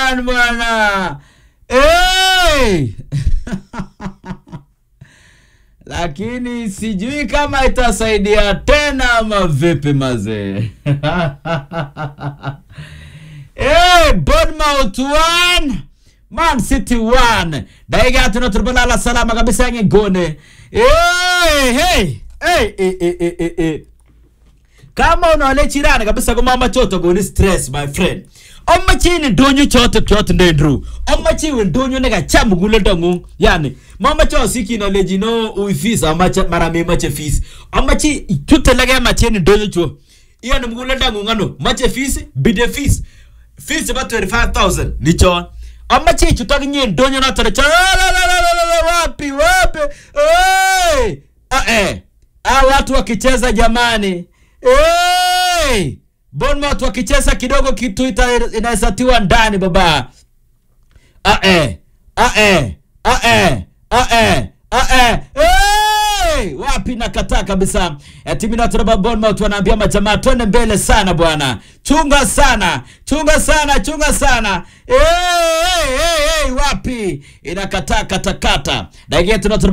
one bwana hey! lakini sijui kama itasaidia tena ama vipi mazee hey, Bournemouth one Man City one dakika tano tulipoliala salama kabisa yenye gone hey, hey, hey, hey, hey, hey, hey, hey. kama unaole chirani kabisa ko mama choto goni stress my friend omachini ndonyo choto choto ndendru omachiwe ndonyo ne kacham gulendo ngung yani mama cho sikino lejino ui fees amache mara me mache fees omachi tutelege machini ndonyo cho iyo ni mgulendo ngung ano mache fees bide fees fees ba 25000 ni chon amache chutok nye ndonyo na tare cha wapi wapi hey! ah, eh. ah, watu wakicheza jamani hey! Bournemouth wakicheza kidogo kitu ita- inawezatiwa ndani baba ah, eh. Ah, eh. Ah, eh. Ah, eh. Ah, eh. Hey! wapi nakataa kabisa Eh, timu inayotoka Bournemouth wanaambia majamaa twende mbele sana bwana chunga sana chunga sana chunga sana hey, hey, hey, hey, wapi inakataa katakata dakika tunatoka